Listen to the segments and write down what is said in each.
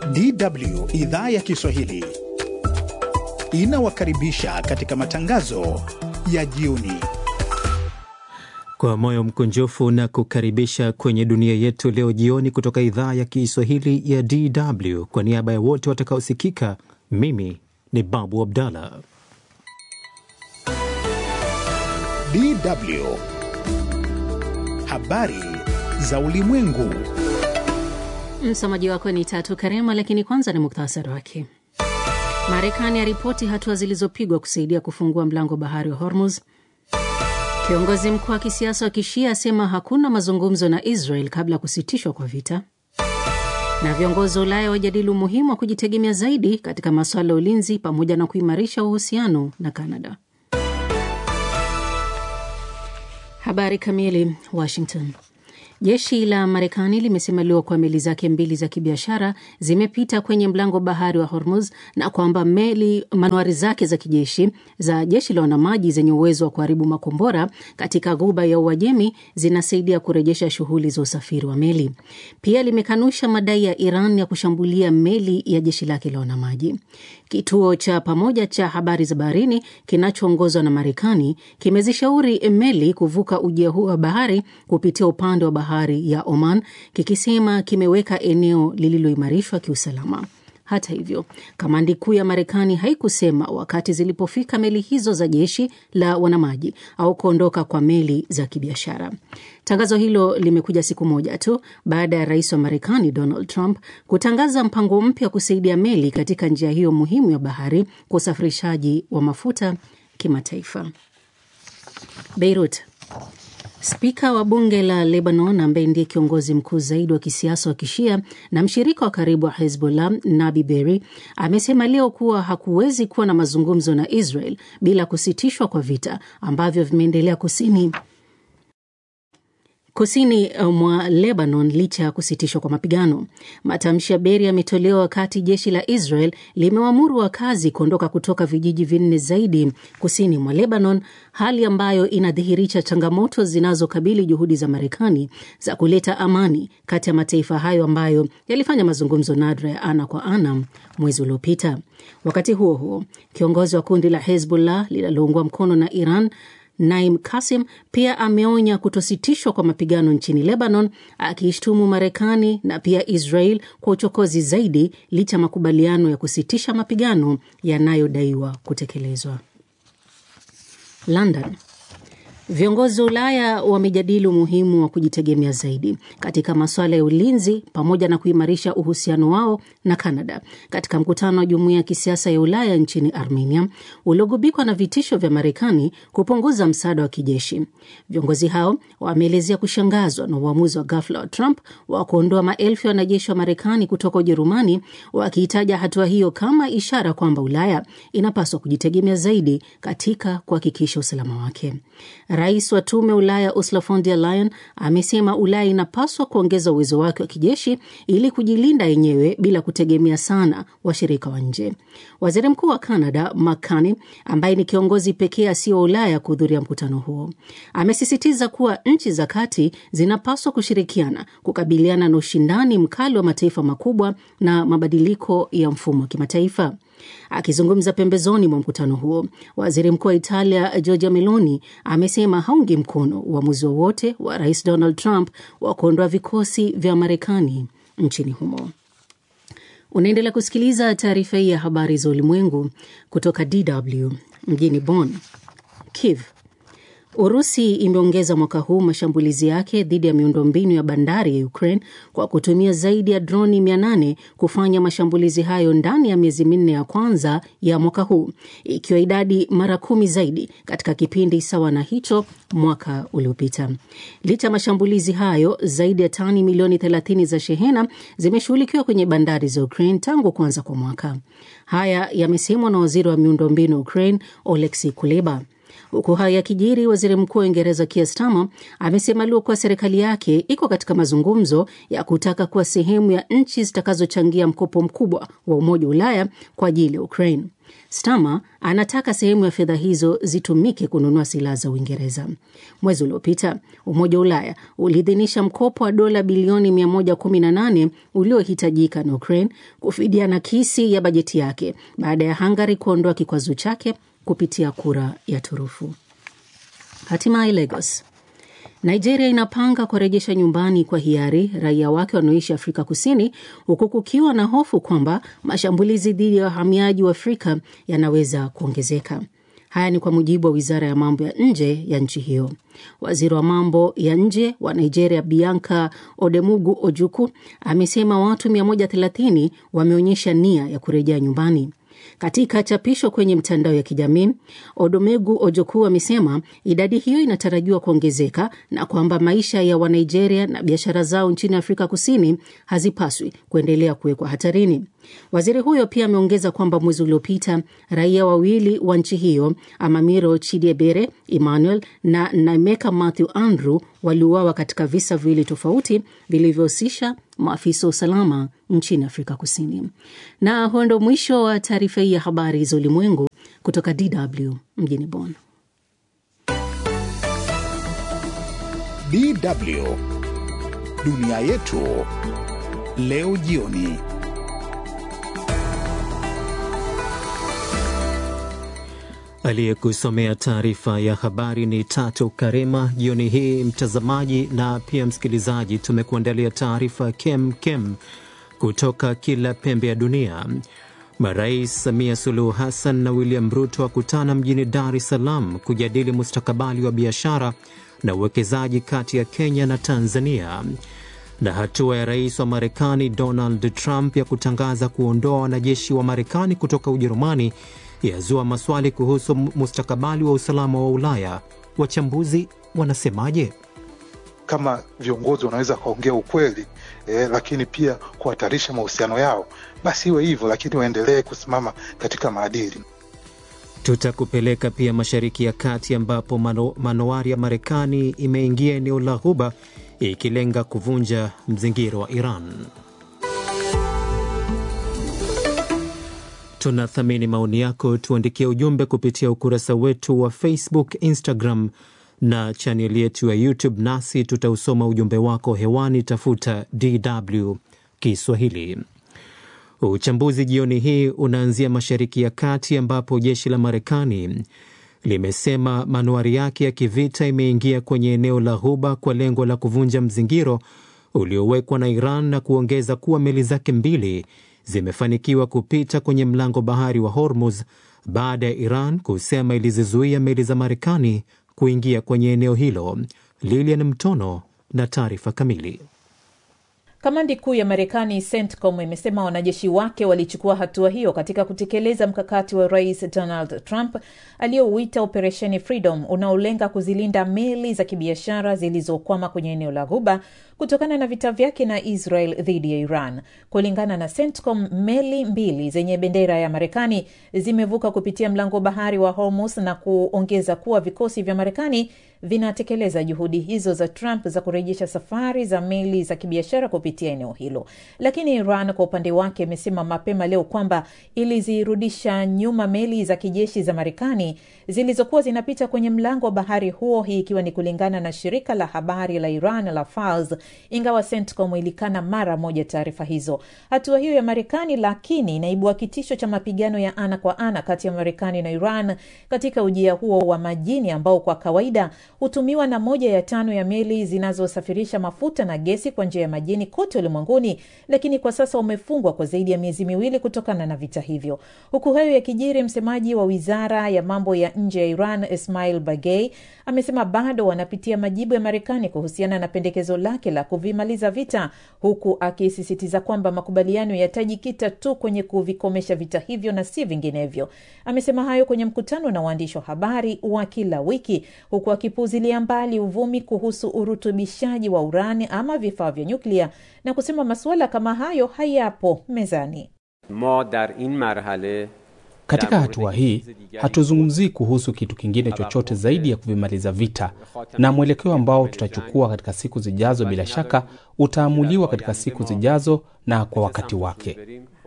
DW idhaa ya Kiswahili inawakaribisha katika matangazo ya jioni. Kwa moyo mkunjufu na kukaribisha kwenye dunia yetu leo jioni kutoka idhaa ya Kiswahili ya DW. Kwa niaba ya wote watakaosikika, mimi ni Babu Abdallah. DW habari za ulimwengu. Msomaji wako ni Tatu Karema, lakini kwanza ni muktasari wake. Marekani aripoti hatua zilizopigwa kusaidia kufungua mlango bahari wa Hormuz. Kiongozi mkuu wa kisiasa wa kishia asema hakuna mazungumzo na Israel kabla ya kusitishwa kwa vita. Na viongozi wa Ulaya wajadili umuhimu wa kujitegemea zaidi katika masuala ya ulinzi pamoja na kuimarisha uhusiano na Kanada. Habari kamili. Washington. Jeshi la Marekani limesema leo kuwa meli zake mbili za kibiashara zimepita kwenye mlango bahari wa Hormuz na kwamba meli manuari zake za kijeshi za jeshi la wanamaji zenye uwezo wa kuharibu makombora katika ghuba ya Uajemi zinasaidia kurejesha shughuli za usafiri wa meli. Pia limekanusha madai ya Iran ya kushambulia meli ya jeshi lake la wanamaji. Kituo cha pamoja cha habari za baharini kinachoongozwa na Marekani kimezishauri meli kuvuka ujia huu wa bahari kupitia upande wa bahari ya Oman, kikisema kimeweka eneo lililoimarishwa kiusalama. Hata hivyo, kamandi kuu ya Marekani haikusema wakati zilipofika meli hizo za jeshi la wanamaji au kuondoka kwa meli za kibiashara. Tangazo hilo limekuja siku moja tu baada ya rais wa Marekani Donald Trump kutangaza mpango mpya wa kusaidia meli katika njia hiyo muhimu ya bahari kwa usafirishaji wa mafuta kimataifa. Beirut. Spika wa bunge la Lebanon ambaye ndiye kiongozi mkuu zaidi wa kisiasa wa kishia na mshirika wa karibu wa Hezbollah, Nabi Berri amesema leo kuwa hakuwezi kuwa na mazungumzo na Israel bila kusitishwa kwa vita ambavyo vimeendelea kusini kusini mwa Lebanon licha ya kusitishwa kwa mapigano. Matamshi ya Beri yametolewa wakati jeshi la Israel limewamuru wakazi kuondoka kutoka vijiji vinne zaidi kusini mwa Lebanon, hali ambayo inadhihirisha changamoto zinazokabili juhudi za Marekani za kuleta amani kati ya mataifa hayo ambayo yalifanya mazungumzo nadra ya ana kwa ana mwezi uliopita. Wakati huo huo, kiongozi wa kundi la Hezbollah linaloungwa mkono na Iran Naim Kasim pia ameonya kutositishwa kwa mapigano nchini Lebanon, akiishtumu Marekani na pia Israel kwa uchokozi zaidi licha ya makubaliano ya kusitisha mapigano yanayodaiwa kutekelezwa. London. Viongozi wa Ulaya wamejadili umuhimu wa kujitegemea zaidi katika masuala ya ulinzi pamoja na kuimarisha uhusiano wao na Kanada katika mkutano wa jumuiya ya kisiasa ya Ulaya nchini Armenia uliogubikwa na vitisho vya Marekani kupunguza msaada wa kijeshi. Viongozi hao wameelezea kushangazwa na uamuzi wa ghafla wa Trump wa kuondoa maelfu ya wanajeshi wa Marekani kutoka Ujerumani, wakiitaja hatua hiyo kama ishara kwamba Ulaya inapaswa kujitegemea zaidi katika kuhakikisha usalama wake. Rais wa tume Ulaya Ursula von der Leyen amesema Ulaya inapaswa kuongeza uwezo wake wa kijeshi ili kujilinda yenyewe bila kutegemea sana washirika wa nje. Waziri mkuu wa Canada Mark Carney, ambaye ni kiongozi pekee asiyo wa Ulaya kuhudhuria mkutano huo, amesisitiza kuwa nchi za kati zinapaswa kushirikiana kukabiliana na ushindani mkali wa mataifa makubwa na mabadiliko ya mfumo wa kimataifa. Akizungumza pembezoni mwa mkutano huo, waziri mkuu wa Italia Giorgia Meloni amesema haungi mkono uamuzi wowote wa, wa rais Donald Trump wa kuondoa vikosi vya Marekani nchini humo. Unaendelea kusikiliza taarifa hii ya habari za ulimwengu kutoka DW mjini Bonn. Kiev Urusi imeongeza mwaka huu mashambulizi yake dhidi ya miundombinu ya bandari ya Ukraine kwa kutumia zaidi ya droni 800 kufanya mashambulizi hayo ndani ya miezi minne ya kwanza ya mwaka huu, ikiwa idadi mara kumi zaidi katika kipindi sawa na hicho mwaka uliopita. Licha ya mashambulizi hayo, zaidi ya tani milioni 30 za shehena zimeshughulikiwa kwenye bandari za Ukraine tangu kuanza kwa mwaka. Haya yamesemwa na waziri wa miundombinu wa Ukraine Oleksi Kuleba. Huku hayo yakijiri, waziri mkuu wa Uingereza Keir Starmer amesema leo kuwa serikali yake iko katika mazungumzo ya kutaka kuwa sehemu ya nchi zitakazochangia mkopo mkubwa wa Umoja wa Ulaya kwa ajili ya Ukraine. Starmer anataka sehemu ya fedha hizo zitumike kununua silaha za Uingereza. Mwezi uliopita Umoja wa Ulaya uliidhinisha mkopo wa dola bilioni 118 uliohitajika na Ukraine kufidia nakisi ya bajeti yake baada ya Hungary kuondoa kikwazo chake kupitia kura ya turufu. Hatimaye Lagos. Nigeria inapanga kurejesha nyumbani kwa hiari raia wake wanaoishi Afrika Kusini, huku kukiwa na hofu kwamba mashambulizi dhidi ya wahamiaji wa Afrika yanaweza kuongezeka. Haya ni kwa mujibu wa wizara ya mambo ya nje ya nchi hiyo. Waziri wa mambo ya nje wa Nigeria, Bianca Odemugu Ojuku, amesema watu 130 wameonyesha nia ya kurejea nyumbani. Katika chapisho kwenye mtandao ya kijamii, Odomegu Ojoku amesema idadi hiyo inatarajiwa kuongezeka na kwamba maisha ya Wanigeria na biashara zao nchini Afrika Kusini hazipaswi kuendelea kuwekwa hatarini. Waziri huyo pia ameongeza kwamba mwezi uliopita raia wawili wa nchi hiyo Amamiro Chidiebere Emmanuel na Naimeka Matthew Andrew waliuawa katika visa viwili tofauti vilivyohusisha maafisa wa usalama nchini Afrika Kusini. Na huo ndo mwisho wa taarifa hii ya habari za ulimwengu kutoka DW mjini Bonn. DW dunia yetu leo jioni. Aliyekusomea taarifa ya habari ni Tatu Karema. Jioni hii, mtazamaji na pia msikilizaji, tumekuandalia taarifa kem kem kutoka kila pembe ya dunia. Marais Samia Suluhu Hassan na William Ruto wakutana mjini Dar es Salaam kujadili mustakabali wa biashara na uwekezaji kati ya Kenya na Tanzania. Na hatua ya rais wa Marekani Donald Trump ya kutangaza kuondoa wanajeshi wa Marekani kutoka Ujerumani yazua maswali kuhusu mustakabali wa usalama wa Ulaya. Wachambuzi wanasemaje? Kama viongozi wanaweza wakaongea ukweli eh, lakini pia kuhatarisha mahusiano yao, basi iwe hivyo, lakini waendelee kusimama katika maadili. Tutakupeleka pia Mashariki ya Kati ambapo mano, manowari ya Marekani imeingia eneo la Ghuba ikilenga kuvunja mzingiro wa Iran. Tunathamini maoni yako, tuandikie ujumbe kupitia ukurasa wetu wa Facebook, Instagram na chaneli yetu ya YouTube, nasi tutausoma ujumbe wako hewani. Tafuta DW Kiswahili. Uchambuzi jioni hii unaanzia Mashariki ya Kati ambapo jeshi la Marekani limesema manuari yake ya kivita imeingia kwenye eneo la Ghuba kwa lengo la kuvunja mzingiro uliowekwa na Iran na kuongeza kuwa meli zake mbili zimefanikiwa kupita kwenye mlango bahari wa Hormuz baada ya Iran kusema ilizizuia meli za Marekani kuingia kwenye eneo hilo. Lilian Mtono na taarifa kamili. Kamandi kuu ya Marekani CENTCOM imesema wanajeshi wake walichukua hatua hiyo katika kutekeleza mkakati wa Rais Donald Trump aliyouita Operesheni Freedom unaolenga kuzilinda meli za kibiashara zilizokwama kwenye eneo la Ghuba kutokana na vita vyake na Israel dhidi ya Iran. Kulingana na CENTCOM, meli mbili zenye bendera ya Marekani zimevuka kupitia mlango bahari wa Hormuz na kuongeza kuwa vikosi vya Marekani vinatekeleza juhudi hizo za Trump za kurejesha safari za meli za kibiashara kupitia eneo hilo. Lakini Iran kwa upande wake imesema mapema leo kwamba ilizirudisha nyuma meli za kijeshi za Marekani zilizokuwa zinapita kwenye mlango wa bahari huo, hii ikiwa ni kulingana na shirika la habari la Iran la Fars, ingawa CENTCOM ilikana mara moja taarifa hizo. Hatua hiyo ya Marekani lakini inaibua kitisho cha mapigano ya ana kwa ana kati ya Marekani na Iran katika ujia huo wa majini ambao kwa kawaida hutumiwa na moja ya tano ya meli zinazosafirisha mafuta na gesi kwa njia ya majini kote ulimwenguni, lakini kwa sasa umefungwa kwa zaidi ya miezi miwili kutokana na vita hivyo. Huku hayo yakijiri, msemaji wa wizara ya mambo ya nje ya Iran Ismail Bagei amesema bado wanapitia majibu ya Marekani kuhusiana na pendekezo lake la kuvimaliza vita, huku akisisitiza kwamba makubaliano yatajikita tu kwenye kuvikomesha vita hivyo na si vinginevyo. Amesema hayo kwenye mkutano na waandishi wa habari wa kila wiki, huku akipuuzilia mbali uvumi kuhusu urutubishaji wa urani ama vifaa vya nyuklia na kusema masuala kama hayo hayapo mezani. ma dar in marhale Katika hatua hii hatuzungumzii kuhusu kitu kingine chochote zaidi ya kuvimaliza vita, na mwelekeo ambao tutachukua katika siku zijazo, bila shaka utaamuliwa katika siku zijazo na kwa wakati wake.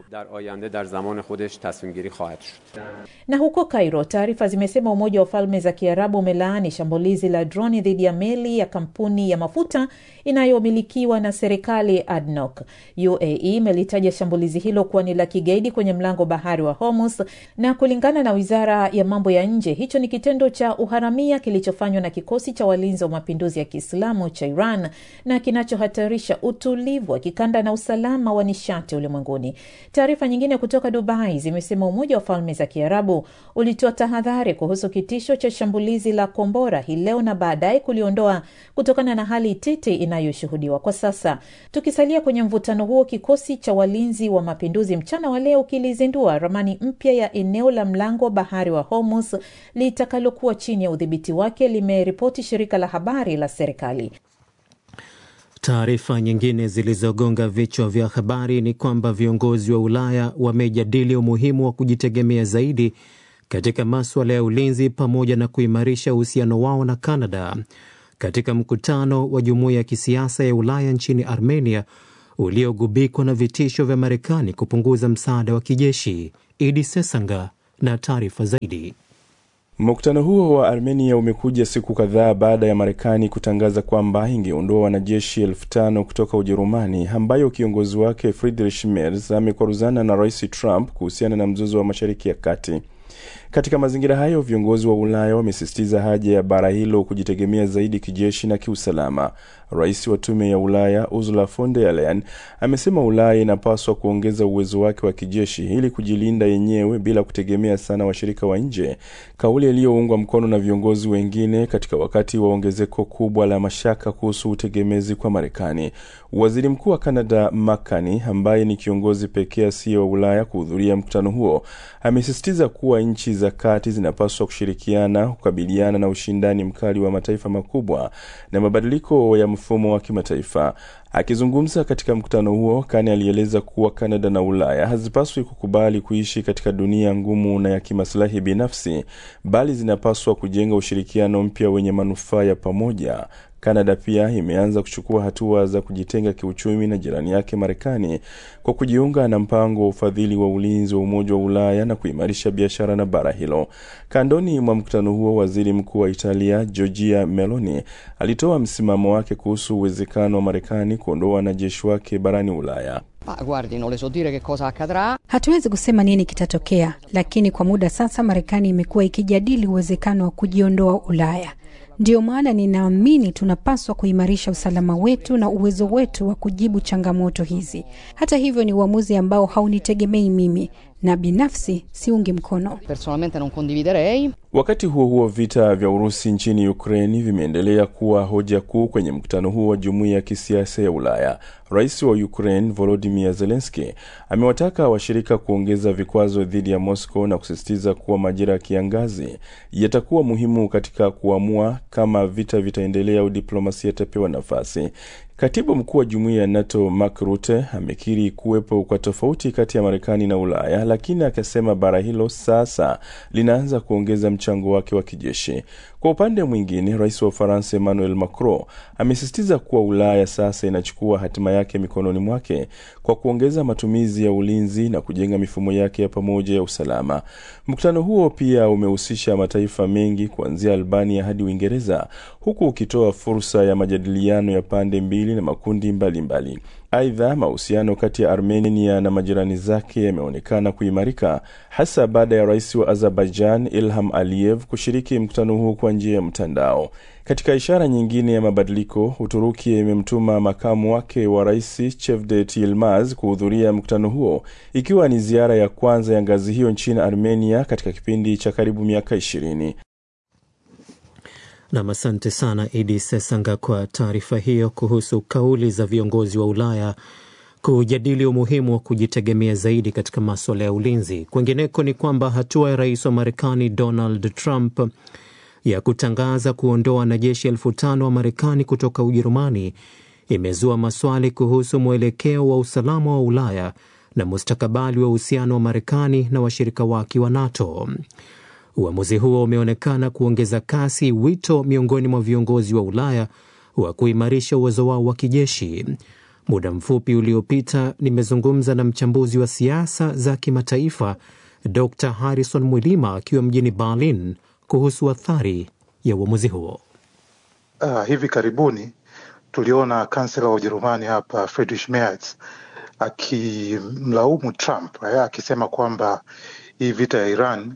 در آینده در زمان خودش تصمیم گیری خواهد شد Na huko Cairo, taarifa zimesema Umoja wa Falme za Kiarabu umelaani shambulizi la droni dhidi ya meli ya kampuni ya mafuta inayomilikiwa na serikali ADNOC. UAE imelitaja shambulizi hilo kuwa ni la kigaidi kwenye mlango bahari wa Hormuz, na kulingana na wizara ya mambo ya nje, hicho ni kitendo cha uharamia kilichofanywa na kikosi cha walinzi wa mapinduzi ya Kiislamu cha Iran na kinachohatarisha utulivu wa kikanda na usalama wa nishati ulimwenguni. Taarifa nyingine kutoka Dubai zimesema Umoja wa Falme za Kiarabu ulitoa tahadhari kuhusu kitisho cha shambulizi la kombora hii leo na baadaye kuliondoa kutokana na hali tete inayoshuhudiwa kwa sasa. Tukisalia kwenye mvutano huo, kikosi cha walinzi wa mapinduzi mchana wa leo kilizindua ramani mpya ya eneo la mlango wa bahari wa Hormuz litakalokuwa chini ya udhibiti wake, limeripoti shirika la habari la serikali. Taarifa nyingine zilizogonga vichwa vya habari ni kwamba viongozi wa Ulaya wamejadili umuhimu wa kujitegemea zaidi katika maswala ya ulinzi pamoja na kuimarisha uhusiano wao na Canada katika mkutano wa jumuiya ya kisiasa ya Ulaya nchini Armenia uliogubikwa na vitisho vya Marekani kupunguza msaada wa kijeshi. Idi Sesanga na taarifa zaidi. Mkutano huo wa Armenia umekuja siku kadhaa baada ya Marekani kutangaza kwamba ingeondoa wanajeshi elfu tano kutoka Ujerumani, ambayo kiongozi wake Friedrich Merz amekwaruzana na Rais Trump kuhusiana na mzozo wa Mashariki ya Kati. Katika mazingira hayo, viongozi wa Ulaya wamesisitiza haja ya bara hilo kujitegemea zaidi kijeshi na kiusalama. Rais wa Tume ya Ulaya Ursula von der Leyen amesema Ulaya inapaswa kuongeza uwezo wake wa kijeshi ili kujilinda yenyewe bila kutegemea sana washirika wa nje, kauli iliyoungwa mkono na viongozi wengine katika wakati wa ongezeko kubwa la mashaka kuhusu utegemezi kwa Marekani. Waziri Mkuu wa Canada Mark Carney, ambaye ni kiongozi pekee asiye wa Ulaya kuhudhuria mkutano huo, amesisitiza kuwa nchi za kati zinapaswa kushirikiana kukabiliana na ushindani mkali wa mataifa makubwa na mabadiliko ya mfumo wa kimataifa. Akizungumza katika mkutano huo, Kane alieleza kuwa Kanada na Ulaya hazipaswi kukubali kuishi katika dunia ngumu na ya kimaslahi binafsi, bali zinapaswa kujenga ushirikiano mpya wenye manufaa ya pamoja. Kanada pia imeanza kuchukua hatua za kujitenga kiuchumi na jirani yake Marekani kwa kujiunga na mpango wa ufadhili wa ulinzi wa Umoja wa Ulaya na kuimarisha biashara na bara hilo. Kandoni mwa mkutano huo, waziri mkuu wa Italia Giorgia Meloni alitoa msimamo wake kuhusu uwezekano wa Marekani kuondoa wanajeshi wake barani Ulaya. Ma guardi, non le so dire che cosa accadrà. Hatuwezi kusema nini kitatokea, lakini kwa muda sasa Marekani imekuwa ikijadili uwezekano wa kujiondoa Ulaya. Ndiyo maana ninaamini tunapaswa kuimarisha usalama wetu na uwezo wetu wa kujibu changamoto hizi. Hata hivyo, ni uamuzi ambao haunitegemei mimi na binafsi siungi mkono. Personalmente non condividerei. Wakati huo huo, vita vya Urusi nchini Ukraini vimeendelea kuwa hoja kuu kwenye mkutano huo wa jumuiya ya kisiasa ya Ulaya. Rais wa Ukraine Volodymyr Zelensky amewataka washirika kuongeza vikwazo dhidi ya Moscow na kusisitiza kuwa majira ya kiangazi yatakuwa muhimu katika kuamua kama vita vitaendelea au diplomasia itapewa nafasi. Katibu mkuu wa jumuiya ya NATO Mark Rutte amekiri kuwepo kwa tofauti kati ya Marekani na Ulaya, lakini akasema bara hilo sasa linaanza kuongeza mchango wake wa kijeshi. Kwa upande mwingine, rais wa Ufaransa Emmanuel Macron amesisitiza kuwa Ulaya sasa inachukua hatima yake mikononi mwake kwa kuongeza matumizi ya ulinzi na kujenga mifumo yake ya pamoja ya usalama. Mkutano huo pia umehusisha mataifa mengi kuanzia Albania hadi Uingereza, huku ukitoa fursa ya majadiliano ya pande mbili na makundi mbalimbali. Aidha, mahusiano kati ya Armenia na majirani zake yameonekana kuimarika hasa baada ya rais wa Azerbaijan Ilham Aliyev kushiriki mkutano huo kwa njia ya mtandao. Katika ishara nyingine ya mabadiliko, Uturuki imemtuma makamu wake wa rais Cevdet Yilmaz kuhudhuria mkutano huo, ikiwa ni ziara ya kwanza ya ngazi hiyo nchini Armenia katika kipindi cha karibu miaka ishirini. Nam, asante sana Idi Sesanga kwa taarifa hiyo kuhusu kauli za viongozi wa Ulaya kujadili umuhimu wa kujitegemea zaidi katika maswala ya ulinzi. Kwengineko ni kwamba hatua ya rais wa Marekani Donald Trump ya kutangaza kuondoa wanajeshi elfu tano wa Marekani kutoka Ujerumani imezua maswali kuhusu mwelekeo wa usalama wa Ulaya na mustakabali wa uhusiano wa Marekani na washirika wake wa NATO. Uamuzi huo umeonekana kuongeza kasi wito miongoni mwa viongozi wa Ulaya wa kuimarisha uwezo wao wa kijeshi. Muda mfupi uliopita nimezungumza na mchambuzi wa siasa za kimataifa Dr Harrison Mwilima akiwa mjini Berlin kuhusu athari ya uamuzi huo. Uh, hivi karibuni tuliona kansela wa Ujerumani hapa Friedrich Merz akimlaumu Trump eh, akisema kwamba hii vita ya Iran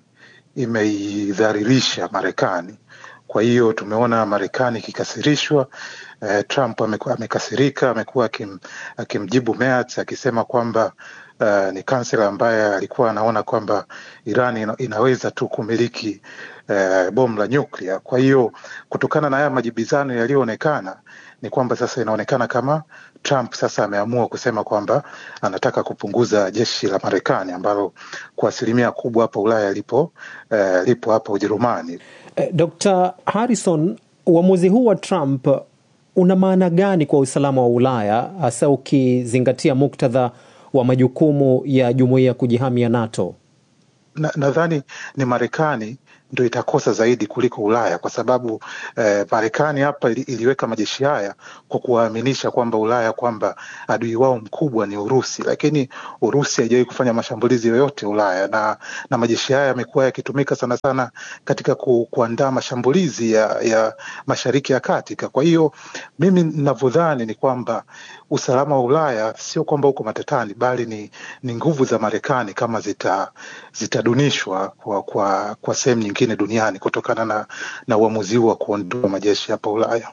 imeidhalilisha Marekani. Kwa hiyo tumeona Marekani ikikasirishwa. Eh, Trump amekasirika, amekuwa akim, akimjibu Merz akisema kwamba uh, ni kansela ambaye alikuwa anaona kwamba Iran ina, inaweza tu kumiliki uh, bomu la nyuklia. Kwa hiyo kutokana na haya majibizano yaliyoonekana ni kwamba sasa inaonekana kama Trump sasa ameamua kusema kwamba anataka kupunguza jeshi la Marekani ambalo kwa asilimia kubwa hapa Ulaya lipo uh, lipo hapa Ujerumani. Eh, Dr. Harrison, uamuzi huu wa Trump una maana gani kwa usalama wa Ulaya hasa ukizingatia muktadha wa majukumu ya jumuiya ya kujihami ya NATO? Nadhani na ni Marekani ndo itakosa zaidi kuliko Ulaya kwa sababu eh, Marekani hapa ili, iliweka majeshi haya kwa kuwaaminisha kwamba Ulaya kwamba adui wao mkubwa ni Urusi, lakini Urusi haijawahi kufanya mashambulizi yoyote Ulaya, na, na majeshi haya yamekuwa yakitumika sana sana katika ku, kuandaa mashambulizi ya, ya Mashariki ya Kati. Kwa hiyo mimi ninavyodhani ni kwamba usalama wa Ulaya sio kwamba uko matatani, bali ni, ni nguvu za Marekani kama zita zitadunishwa kwa, kwa, kwa sehemu nyingine duniani kutokana na, na uamuzi huu wa kuondoa majeshi hapa Ulaya.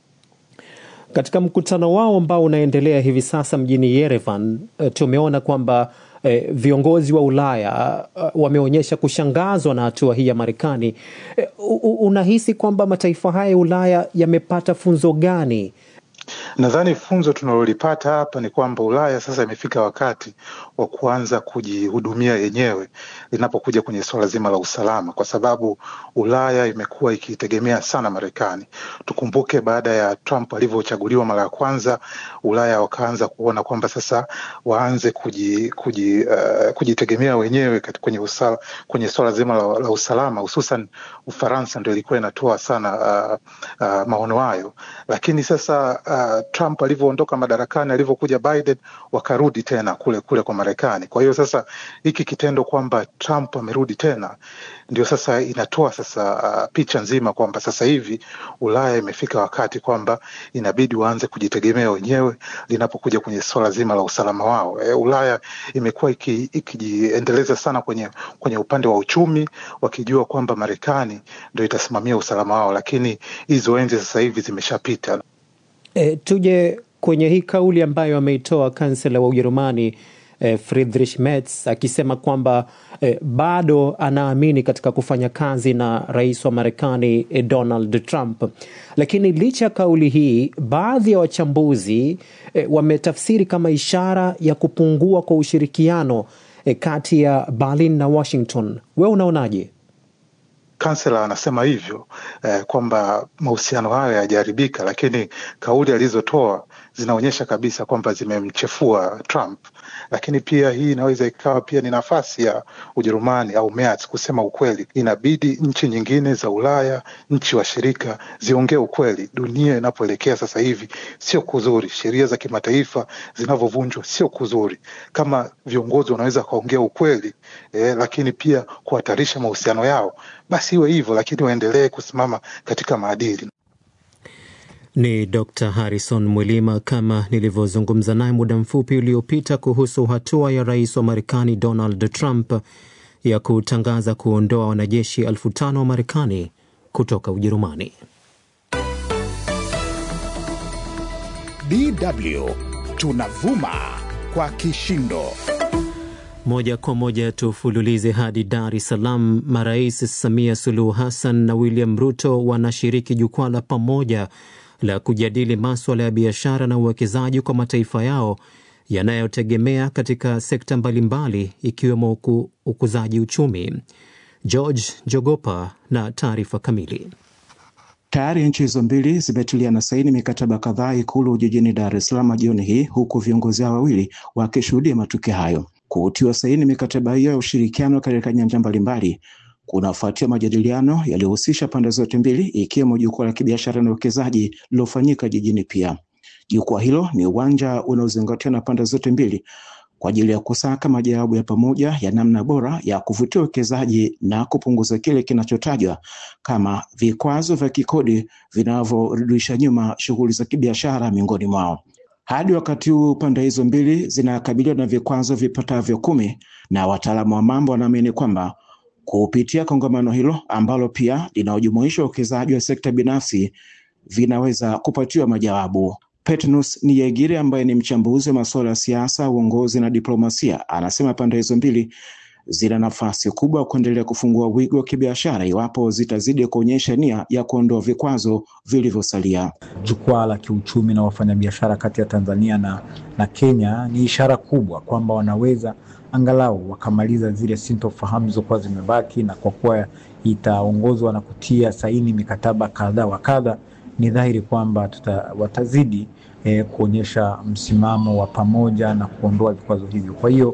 Katika mkutano wao ambao unaendelea hivi sasa mjini Yerevan, tumeona kwamba eh, viongozi wa Ulaya uh, wameonyesha kushangazwa na hatua hii ya Marekani. Eh, unahisi kwamba mataifa haya ya Ulaya yamepata funzo gani? Nadhani funzo tunalolipata hapa ni kwamba Ulaya sasa imefika wakati wa kuanza kujihudumia yenyewe linapokuja kwenye suala zima la usalama, kwa sababu Ulaya imekuwa ikitegemea sana Marekani. Tukumbuke baada ya Trump alivyochaguliwa mara ya kwanza, Ulaya wakaanza kuona kwamba sasa waanze kuji, kuji, uh, kujitegemea wenyewe kwenye, usala, kwenye suala zima la, la usalama, hususan Ufaransa ndio ilikuwa inatoa sana uh, uh, maono hayo, lakini sasa uh, Trump alivyoondoka madarakani, alivyokuja Biden, wakarudi tena kule kule kwa Marekani. Kwa hiyo sasa hiki kitendo kwamba Trump amerudi tena ndio sasa inatoa sasa uh, picha nzima kwamba sasa hivi Ulaya imefika wakati kwamba inabidi waanze kujitegemea wenyewe linapokuja kwenye swala zima la usalama wao. E, Ulaya imekuwa ikijiendeleza iki sana kwenye, kwenye upande wa uchumi wakijua kwamba Marekani ndio itasimamia usalama wao, lakini hizo enzi sasa hivi zimeshapita. E, tuje kwenye hii kauli ambayo ameitoa kansela wa Ujerumani e, Friedrich Merz akisema kwamba e, bado anaamini katika kufanya kazi na rais wa Marekani e, Donald Trump. Lakini licha ya kauli hii, baadhi ya wachambuzi e, wametafsiri kama ishara ya kupungua kwa ushirikiano e, kati ya Berlin na Washington. Wewe unaonaje? Kansela anasema hivyo eh, kwamba mahusiano hayo yajaharibika, lakini kauli alizotoa zinaonyesha kabisa kwamba zimemchefua Trump. Lakini pia hii inaweza ikawa pia ni nafasi ya Ujerumani au Merz kusema ukweli. Inabidi nchi nyingine za Ulaya, nchi washirika ziongee ukweli. Dunia inapoelekea sasa hivi sio kuzuri, sheria za kimataifa zinavyovunjwa sio kuzuri. Kama viongozi wanaweza wakaongea ukweli eh, lakini pia kuhatarisha mahusiano yao, basi iwe hivyo, lakini waendelee kusimama katika maadili. Ni Dr Harrison Mwilima, kama nilivyozungumza naye muda mfupi uliopita kuhusu hatua ya rais wa Marekani Donald Trump ya kutangaza kuondoa wanajeshi elfu tano wa Marekani kutoka Ujerumani. DW tunavuma kwa kishindo. Moja kwa moja tufululize hadi Dar es Salaam. Marais Samia Suluhu Hassan na William Ruto wanashiriki jukwaa la pamoja la kujadili maswala ya biashara na uwekezaji kwa mataifa yao yanayotegemea katika sekta mbalimbali ikiwemo uku, ukuzaji uchumi. George Jogopa na taarifa kamili. Tayari nchi hizo mbili zimetilia na saini mikataba kadhaa Ikulu jijini Dar es Salaam jioni hii, huku viongozi hao wawili wakishuhudia matukio hayo. Kutiwa saini mikataba hiyo ya ushirikiano katika nyanja mbalimbali kunafuatia majadiliano yaliyohusisha pande zote mbili ikiwemo jukwaa la kibiashara na uwekezaji lililofanyika jijini pia. Jukwaa hilo ni uwanja unaozingatiwa na pande zote mbili kwa ajili ya kusaka majawabu ya pamoja ya namna bora ya kuvutia uwekezaji na kupunguza kile kinachotajwa kama vikwazo vya kikodi vinavyorudisha nyuma shughuli za kibiashara miongoni mwao. Hadi wakati huu pande hizo mbili zinakabiliwa na vikwazo vipatavyo kumi, na wataalamu wa mambo wanaamini kwamba kupitia kongamano hilo ambalo pia linaojumuisha uwekezaji wa sekta binafsi vinaweza kupatiwa majawabu. Petnus Niyegire ambaye ni mchambuzi wa masuala ya siasa, uongozi na diplomasia, anasema pande hizo mbili zina nafasi kubwa kuendelea kufungua wigo wa kibiashara iwapo zitazidi kuonyesha nia ya kuondoa vikwazo vilivyosalia. Jukwaa la kiuchumi na wafanyabiashara kati ya Tanzania na, na Kenya ni ishara kubwa kwamba wanaweza angalau wakamaliza zile sintofahamu zilizokuwa zimebaki, na kwa kuwa itaongozwa na kutia saini mikataba kadha wa kadha, ni dhahiri kwamba tuta, watazidi eh, kuonyesha msimamo wa pamoja na kuondoa vikwazo hivyo. Kwa hiyo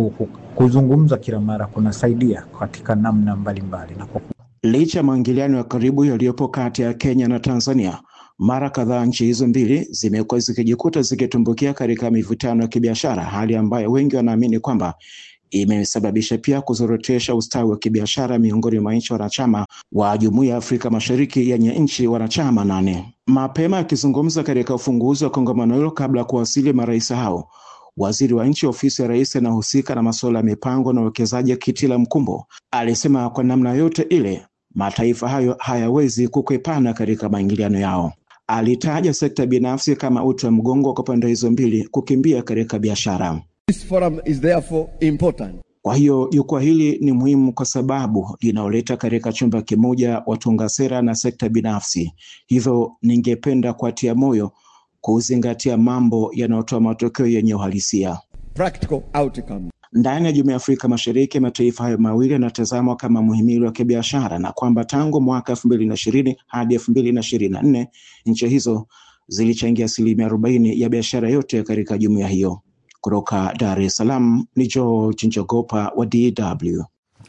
kuzungumza kila mara kunasaidia katika namna mbalimbali na kwa... Licha ya maingiliano ya karibu yaliyopo kati ya Kenya na Tanzania, mara kadhaa nchi hizo mbili zimekuwa zikijikuta zikitumbukia katika mivutano ya kibiashara, hali ambayo wengi wanaamini kwamba imesababisha pia kuzorotesha ustawi wa kibiashara miongoni mwa nchi wanachama wa Jumuiya ya Afrika Mashariki yenye nchi wanachama nane. Mapema akizungumza katika ufunguzi wa kongamano hilo kabla ya kuwasili marais hao Waziri wa nchi ofisi ya rais anahusika na masuala ya mipango na uwekezaji Kitila Mkumbo alisema kwa namna yote ile mataifa hayo hayawezi kukwepana katika maingiliano yao. Alitaja sekta binafsi kama uti wa mgongo kwa pande hizo mbili kukimbia katika biashara. This forum is therefore important. Kwa hiyo jukwaa hili ni muhimu kwa sababu linaoleta katika chumba kimoja watunga sera na sekta binafsi. Hivyo ningependa kuatia moyo kuzingatia mambo yanayotoa matokeo yenye uhalisia. Practical outcome. Ndani ya Jumuiya ya Afrika Mashariki, mataifa hayo mawili yanatazamwa kama muhimili wa kibiashara na kwamba tangu mwaka elfu mbili na ishirini hadi elfu mbili na ishirini na nne nchi hizo zilichangia asilimia arobaini ya biashara yote katika jumuiya hiyo. Kutoka Dar es Salaam ni George Njogopa wa DW.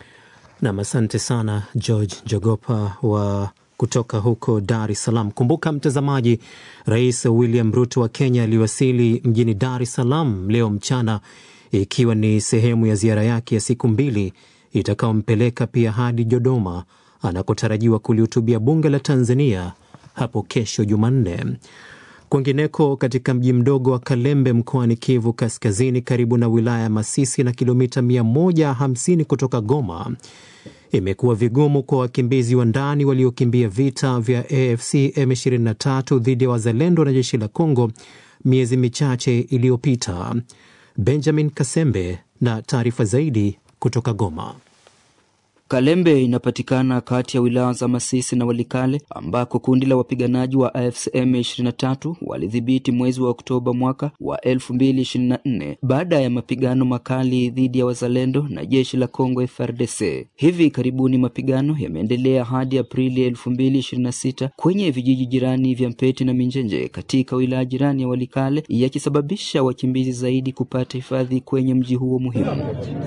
Nam, asante sana George Njogopa wa kutoka huko Dar es Salaam. Kumbuka mtazamaji, Rais William Ruto wa Kenya aliwasili mjini Dar es Salaam leo mchana, ikiwa ni sehemu ya ziara yake ya siku mbili itakayompeleka pia hadi Dodoma anakotarajiwa kulihutubia bunge la Tanzania hapo kesho Jumanne. Kwingineko, katika mji mdogo wa Kalembe mkoani Kivu Kaskazini, karibu na wilaya ya Masisi na kilomita 150 kutoka Goma, imekuwa vigumu kwa wakimbizi wa ndani waliokimbia vita vya AFC M23 dhidi ya wazalendo na jeshi la Kongo miezi michache iliyopita. Benjamin Kasembe na taarifa zaidi kutoka Goma. Kalembe inapatikana kati ya wilaya za Masisi na Walikale ambako kundi la wapiganaji wa AFC M23 walidhibiti mwezi wa Oktoba mwaka wa 2024 baada ya mapigano makali dhidi ya wazalendo na jeshi la Kongo FARDC. Hivi karibuni mapigano yameendelea hadi Aprili 2026 kwenye vijiji jirani vya Mpeti na Minjenje katika wilaya jirani ya Walikale, yakisababisha wakimbizi zaidi kupata hifadhi kwenye mji huo muhimu.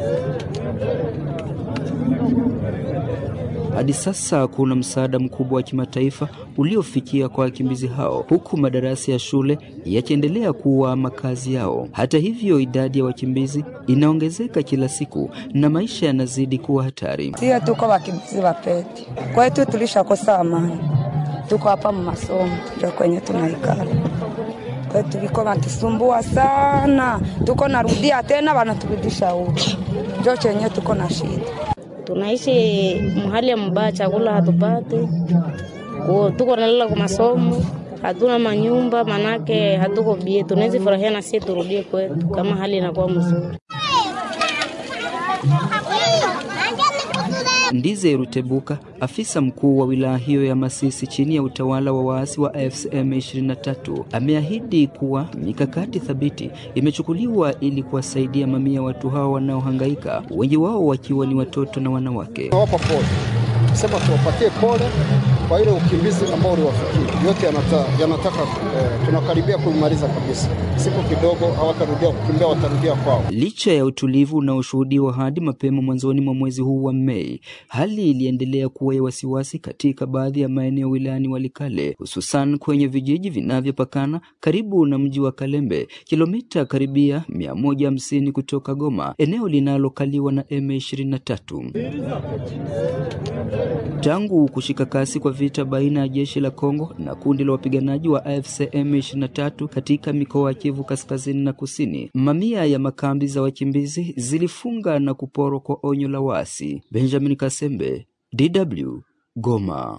Hadi sasa kuna msaada mkubwa wa kimataifa uliofikia kwa wakimbizi hao, huku madarasa ya shule yakiendelea kuwa makazi yao. Hata hivyo, idadi ya wakimbizi inaongezeka kila siku na maisha yanazidi kuwa hatari. Sio tuko wakimbizi wa Peti, kwetu tulishakosa amani, tuko hapa masomo ndio kwenye tunaikala kwetu viko wanatusumbua sana, tuko narudia tena wanaturudisha huko, ndio chenye tuko na shida tunaishi mahali ya mbaya, chakula hatupate, tuko nalala kwa masomo, hatuna manyumba, manake hatuko bie. Tunaweza furahia na sisi turudie kwetu kama hali inakuwa mzuri. Ndize Rutebuka, afisa mkuu wa wilaya hiyo ya Masisi chini ya utawala wa waasi wa AFCM 23, ameahidi kuwa mikakati thabiti imechukuliwa ili kuwasaidia mamia watu hao wanaohangaika, wengi wao wakiwa ni watoto na wanawake. kusema tuwapatie pole kwa ile ukimbizi ambao uliwafikia. Yote yanata, yanataka eh, tunakaribia kuimaliza kabisa. Siku kidogo hawatarudia kukimbia, watarudia kwao. Licha ya utulivu unaoshuhudiwa hadi mapema mwanzoni mwa mwezi huu wa Mei, hali iliendelea kuwa ya wasiwasi katika baadhi ya maeneo wilayani Walikale, hususan kwenye vijiji vinavyopakana karibu na mji wa Kalembe, kilomita karibia 150 kutoka Goma, eneo linalokaliwa na M23. Tangu kushika kasi kwa vita baina ya jeshi la Kongo na kundi la wapiganaji wa AFC M23 katika mikoa ya Kivu kaskazini na kusini, mamia ya makambi za wakimbizi zilifunga na kuporwa kwa onyo la waasi. Benjamin Kasembe, DW, Goma.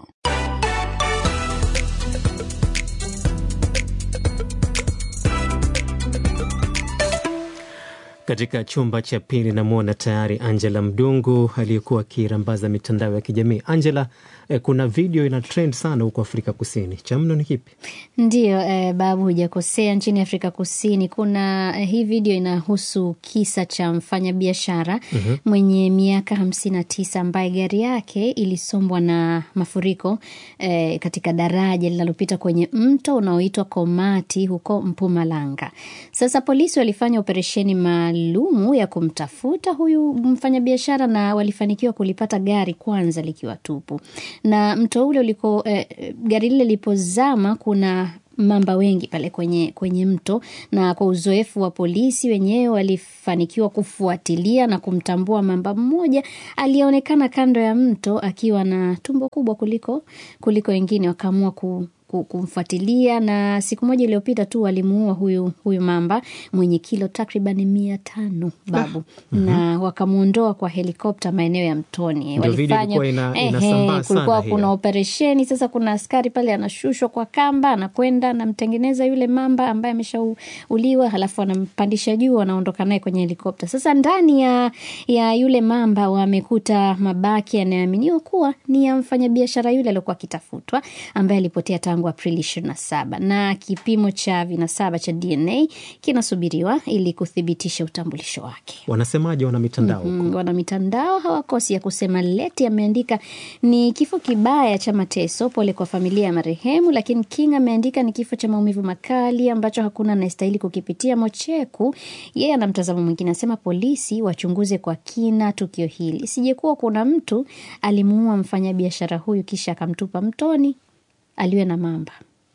Katika chumba cha pili namwona tayari Angela Mdungu aliyekuwa akirambaza mitandao ya kijamii. Angela, eh, kuna video ina trend sana huko Afrika Kusini, cha mno ni kipi? Ndiyo eh, babu, hujakosea. Nchini Afrika Kusini kuna eh, hii video inahusu kisa cha mfanyabiashara Mhm. mwenye miaka hamsini na tisa ambaye gari yake ilisombwa na mafuriko eh, katika daraja linalopita kwenye mto unaoitwa Komati huko Mpumalanga. Sasa polisi walifanya operesheni maalumu ya kumtafuta huyu mfanyabiashara na walifanikiwa kulipata gari kwanza likiwa tupu, na mto ule uliko eh, gari lile lilipozama kuna mamba wengi pale kwenye, kwenye mto na kwa uzoefu wa polisi wenyewe walifanikiwa kufuatilia na kumtambua mamba mmoja aliyeonekana kando ya mto akiwa na tumbo kubwa kuliko kuliko wengine wakaamua ku ku- kumfuatilia na siku moja iliyopita tu walimuua huyu huyu mamba mwenye kilo takriban mia tano babu Mhm. na wakamwondoa kwa helikopta maeneo ya mtoni Ndio video ilikuwa ina- inasambaa kulikuwa sana kuna hiyo. operesheni sasa kuna askari pale anashushwa kwa kamba anakwenda anamtengeneza yule mamba ambaye ameshauliwa halafu anampandisha juu anaondoka naye kwenye helikopta sasa ndani ya, ya yule mamba wamekuta mabaki yanayoaminiwa kuwa ni ya mfanyabiashara yule aliokuwa akitafutwa ambaye alipotea tangu aprili ishirini na saba na kipimo cha vinasaba cha dna kinasubiriwa ili kuthibitisha utambulisho wake Wanasemaje wana mitandao huko? Mhm, wana mitandao hawakosi ya kusema. Leti ameandika ni kifo kibaya cha mateso, pole kwa familia ya marehemu. Lakini King ameandika ni kifo cha maumivu makali ambacho hakuna anayestahili kukipitia. Mocheku yeye ana mtazamo mwingine, anasema polisi wachunguze kwa kina tukio hili, sijekuwa kuna mtu alimuua mfanyabiashara huyu kisha akamtupa mtoni aliwe na mamba.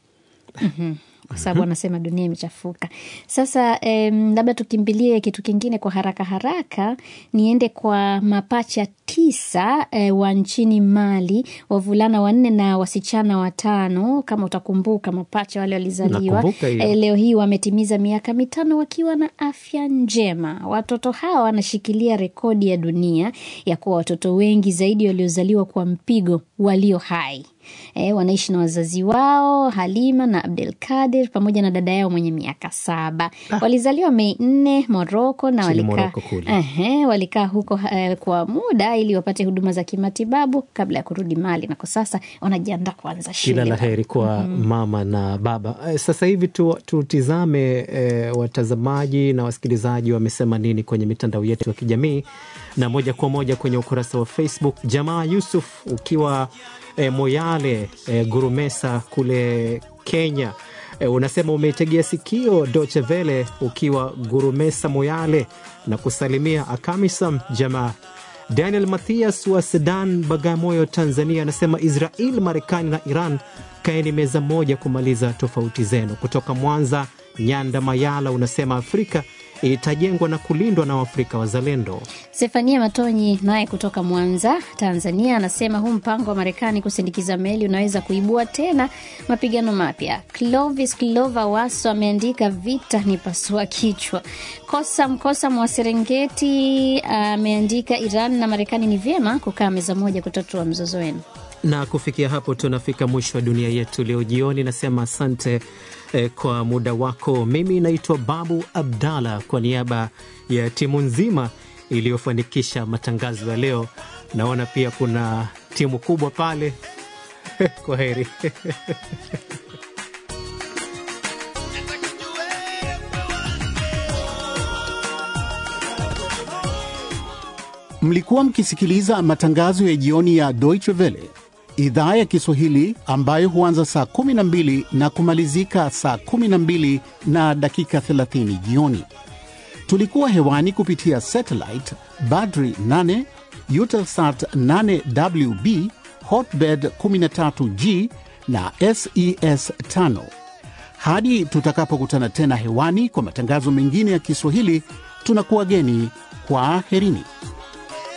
Mhm. kwa sababu anasema dunia imechafuka sasa. em, labda tukimbilie kitu kingine kwa haraka haraka, niende kwa mapacha tisa eh, wa nchini Mali, wavulana wanne na wasichana watano. Kama utakumbuka, mapacha wale walizaliwa Nakumbuka hiyo. eh, leo hii wametimiza miaka mitano wakiwa na afya njema. Watoto hawa wanashikilia rekodi ya dunia ya kuwa watoto wengi zaidi waliozaliwa kwa mpigo walio hai. E, wanaishi na wazazi wao Halima na Abdel Kadir pamoja na dada yao mwenye miaka saba. Walizaliwa Mei nne Moroko na Nchini walikaa Morocco kule. Ehe, walikaa huko eh, kwa muda ili wapate huduma za kimatibabu kabla ya kurudi Mali, na kwa sasa wanajiandaa kuanza shule. Kila la heri kwa mama na baba. Eh, Sasa hivi tu- tutizame eh, watazamaji na wasikilizaji wamesema nini kwenye mitandao yetu ya kijamii, na moja kwa moja kwenye ukurasa wa Facebook. Jamaa Yusuf ukiwa eh, Moyale eh, Gurumesa kule Kenya eh, unasema umeitegea sikio Deutsche Welle ukiwa Gurumesa Moyale na kusalimia Akamisam jamaa Daniel Mathias wa Sedan, Bagamoyo, Tanzania anasema Israel, Marekani na Iran kaeni meza moja kumaliza tofauti zenu. Kutoka Mwanza, Nyanda Mayala unasema Afrika itajengwa na kulindwa na Waafrika wazalendo. Stefania Matonyi naye kutoka Mwanza, Tanzania, anasema huu mpango wa Marekani kusindikiza meli unaweza kuibua tena mapigano mapya. Clovis Clova Waso ameandika vita ni pasua kichwa. Kosa Mkosa mwa Serengeti ameandika Iran na Marekani ni vyema kukaa meza moja kutatua mzozo wenu. Na kufikia hapo tunafika mwisho wa dunia yetu leo jioni. Nasema asante eh, kwa muda wako. Mimi naitwa Babu Abdalla kwa niaba ya timu nzima iliyofanikisha matangazo ya leo. Naona pia kuna timu kubwa pale. Kwa heri. Mlikuwa mkisikiliza matangazo ya jioni ya Deutsche Welle idhaa ya Kiswahili ambayo huanza saa 12 na kumalizika saa 12 na dakika 30 jioni. Tulikuwa hewani kupitia satellite Badri 8, Eutelsat 8WB, Hotbird 13G na SES 5. Hadi tutakapokutana tena hewani kwa matangazo mengine ya Kiswahili, tunakuwa geni kwa aherini.